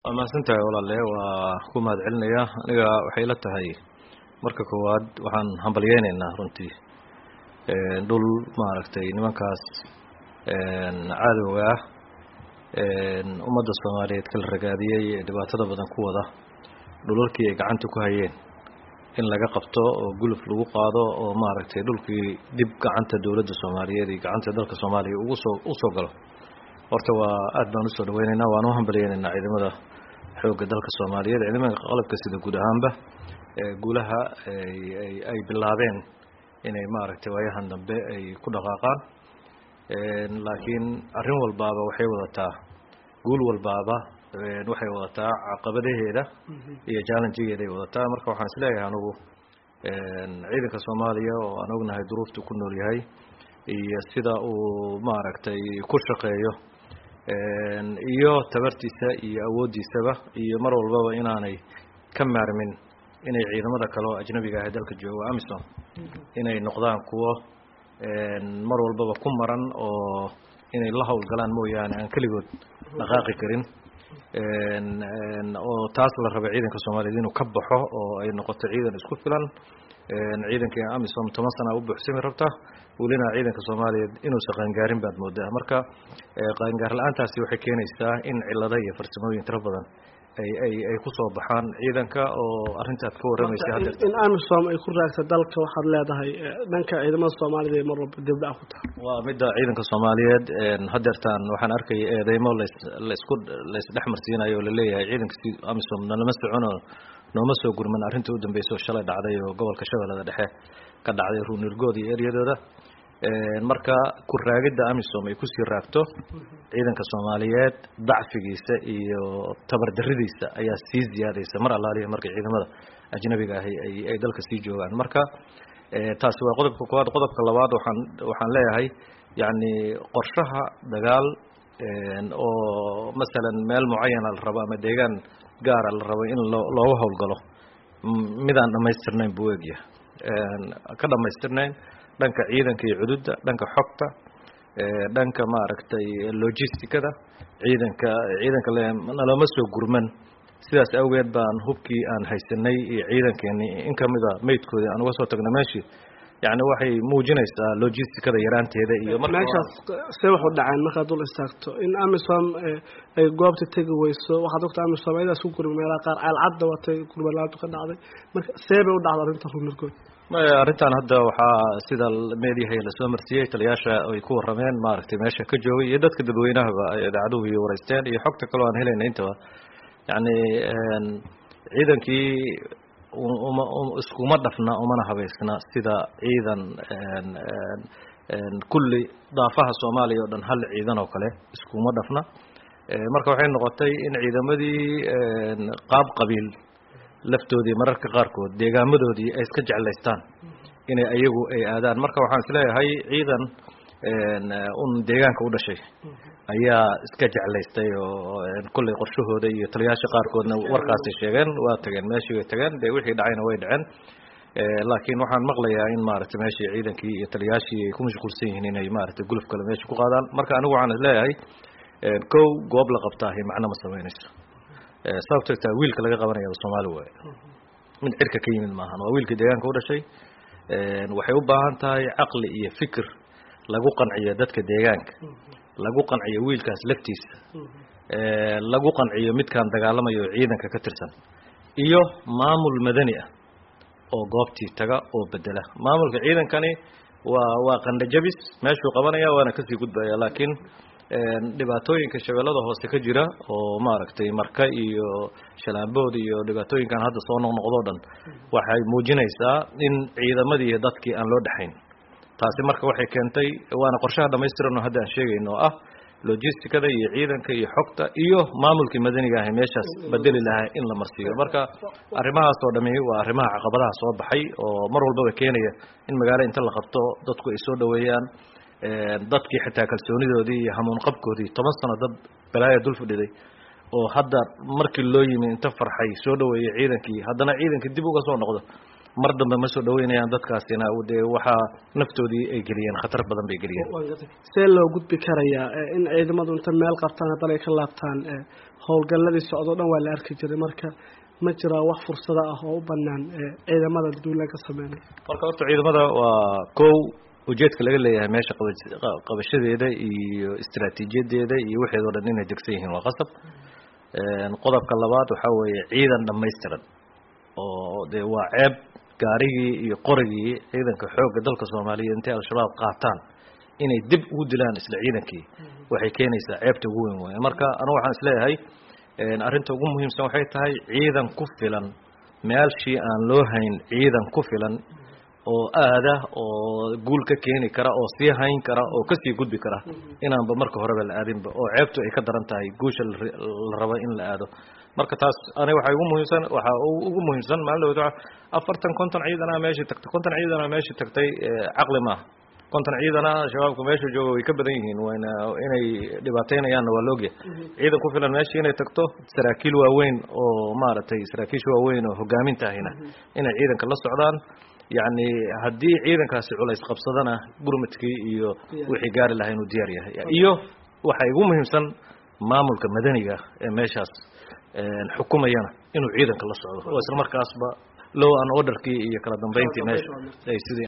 waa mahadsantahay walaale waa ku mahad celinaya aniga waxay la tahay marka koowaad waxaan hambalyeyneynaa runtii dhul maaragtay nimankaas cadowga ah ummadda soomaaliyeed kala ragaadiyey ee dhibaatada badan ku wada dhulalkii ay gacanta ku hayeen in laga qabto oo guluf lagu qaado oo maaragtay dhulkii dib gacanta dowladda soomaaliyeed iyo gacanta dalka soomaaliya ugu soo usoo galo horta waa aad baan usoo dhaweyneynaa waan u hambalyeyneynaa ciidamada xoogga dalka soomaaliyeed ciidamada qalabka sida guud ahaanba guulaha ay bilaabeen inay maaragtay waayahan dambe ay ku dhaqaaqaan laakiin arrin walbaaba waxay wadataa guul walbaaba waxay wadataa caqabadaheeda iyo challengegeeda ay wadataa marka waxaan isleeyahay anugu ciidanka soomaaliya oo aan ognahay duruuftu ku nool yahay iyo sida uu maaragtay ku shaqeeyo iyo tabartiisa iyo awooddiisaba iyo mar walbaba inaanay ka maarmin inay ciidamada kale oo ajnabiga ah dalka jooga amisom inay noqdaan kuwo mar walbaba ku maran oo inay la howlgalaan mooyaane aan keligood dhaqaaqi karin oo taas la raba ciidanka soomaaliyeed inuu ka baxo oo ay noqoto ciidan isku filan ciidankii amisom toban sana u buuxsami rabta welina ciidanka soomaaliyeed inuusan qaangaarin baad moodaa marka qaangaar la-aantaasi waxay keenaysaa in cilado iyo farsamooyin tiro badan ay ay ay kusoo baxaan ciidanka oo arrintaad ka warramaysa hadda in amisom ay ku raagta dalka waxaad leedahay dhanka ciidamada soomaalida mar walba dibdhac ku tahay waa midda ciidanka soomaaliyeed hadeertaan waxaan arkaya eedeymo las laisku laisdhex marsiinayo oo laleeyahay ciidanka si amisom nalama socono nooma soo gurman arrinta u dambeysa oo shalay dhacday oo gobolka shabeellada dhexe ka dhacday ruunirgood iyo eryadooda marka ku raagidda amisom ay kusii raagto ciidanka soomaaliyeed dacfigiisa iyo tabardaridiisa ayaa sii ziyaadaysa mar allaaliya markay ciidamada ajnabiga ahi ay ay dalka sii joogaan marka taasi waa qodobka koowaad qodobka labaad waxaan waxaan leeyahay yacni qorshaha dagaal oo masalan meel mucayana la rabo ama deegaan gaara la rabo in loo looga howlgalo midaan dhamaystirnayn buu egya ka dhamaystirnayn dhanka ciidanka iyo cududda dhanka xogta dhanka maaragtay logisticada ciidanka ciidanka nalama soo gurman sidaas awgeed baan hubkii aan haysanay iyo ciidankeeni in kamida maydkoodii aan uga soo tagna meeshii yani waxay muujinaysaa logisticada yaraanteeda iyo meeshaas see waxu dhaceen markaad dul istaagto in amisom ay goobta tegi weyso waxaad ogta amisom ayadaas ku gurma meelaha qaar caalcadda watay gurmalaantu ka dhacday marka see bay u dhacda arrinta ruunirgood maya arrintan hadda waxaa sida meediyahay lasoo marsiiyey taliyaasha ay ku warrameen maaragtay meesha ka joogay iyo dadka dadweynahaba idaacaduhu iyo wareysteen iyo xogta kaloo aan helayna intaba yacni ciidankii uma iskuma dhafna umana habeysna sida ciidan kulli daafaha soomaaliya oo dhan hal ciidan oo kale iskuma dhafna marka waxay noqotay in ciidamadii qaab qabiil laftoodii mararka qaarkood deegaamadoodii ay iska jeclaystaan inay ayagu ay aadaan marka waxaan isleeyahay ciidan un deegaanka u dhashay ayaa iska jeclaystay oo kullay qorshahooda iyo taliyaasha qaarkoodna warkaasay sheegeen waa tageen meeshii way tageen dee wixii dhacayna way dhaceen laakiin waxaan maqlayaa in maaragtay meeshii ciidankii iyo taliyaashii ay ku mashquulsan yihiin inay maaragtay guluf kale meesha ku qaadaan marka anigu waxaan isleeyahay kow goob la qabtaahi macno ma samaynayso sababto taa wiilka laga qabanaya soomaali waaye mid cirka ka yimid maahan waa wiilka deegaanka u dhashay waxay u baahan tahay caqli iyo fikir lagu qanciyo dadka deegaanka lagu qanciyo wiilkaas laftiisa lagu qanciyo midkaan dagaalamayo oo ciidanka ka tirsan iyo maamul madani ah oo goobtii taga oo bedela maamulka ciidankani waa waa qandhajabis meeshuu qabanaya waana kasii gudbaya laakiin dhibaatooyinka shabeellada hoose ka jira oo maaragtay marka iyo shalaambood iyo dhibaatooyinkan hadda soo noqnoqdoo dhan waxay muujinaysaa in ciidamadii iyo dadkii aan loo dhexayn taasi marka waxay keentay waana qorshaha dhamaystiran oo hadda aan sheegayno oo ah logisticada iyo ciidanka iyo xogta iyo maamulkii madaniga ahi meeshaas bedeli lahaa in la marsiiyo marka arrimahaas oo dhami waa arrimaha caqabadaha soo baxay oo mar walbaba keenaya in magaalo inta la qabto dadku ay soo dhaweeyaan dadkii xitaa kalsoonidoodii iyo hamuun qabkoodii toban sano dad balaaya dul fadhiday oo hadda markii loo yimi inta farxay soo dhaweeyey ciidankii haddana ciidankii dib uga soo noqdo mar dambe ma soo dhaweynayaan dadkaasina dee waxaa naftoodii ay geliyeen khatar badan bay geliyeen see loo gudbi karayaa in ciidamadu inta meel qabtaan haddana ay ka laabtaan howlgalladii socdo o dhan waa la arki jiray marka ma jiraa wax fursada ah oo u banaan ciidamada duulaan ka sameynay marka horta ciidamada waa kow ujeedka laga leeyahay meesha qabashadeeda iyo istraatiijiyadeeda iyo waxeedoo dhan inay degsan yihiin waa qasab qodobka labaad waxaa weeye ciidan dhamaystiran oo dee waa ceeb gaarigii iyo qorigii ciidanka xoogga dalka soomaaliya intay al-shabaab qaataan inay dib ugu dilaan isla ciidankii waxay keenaysaa ceebta ugu weyn waay marka anu waxaan isleeyahay arrinta ugu muhiimsan waxay tahay ciidan ku filan meelshii aan loo hayn ciidan ku filan oo aada oo guul ka keeni kara oo sii hayn kara oo kasii gudbi kara inaanba marka horeba la aadinba oo ceebtu ay ka daran tahay guusha la rabo in la aado marka taas ani waxay ugu muhiimsan waxaa ugu muhiimsan maalin dhawad afartan konton ciidanaa meeshii tagtay konton ciidanaa meeshii tagtay caqli maaha konton ciidana shabaabka meesha jooga way ka badan yihiin wayna inay dhibaateynayaanna waa laogya ciidan ku filan meeshii inay tagto saraakiil waaweyn oo maaragtay saraakiisha waaweyn oo hogaaminta ahina inay ciidanka la socdaan yacni haddii ciidankaasi culays qabsadana gurmadkii iyo wixii gaari lahaa inuu diyaar yahay iyo waxay ugu muhiimsan maamulka madaniga ee meeshaas xukumayana inuu ciidanka la socdo oo isla markaasba low an orderkii iyo kala dambeyntii meesha ay sidii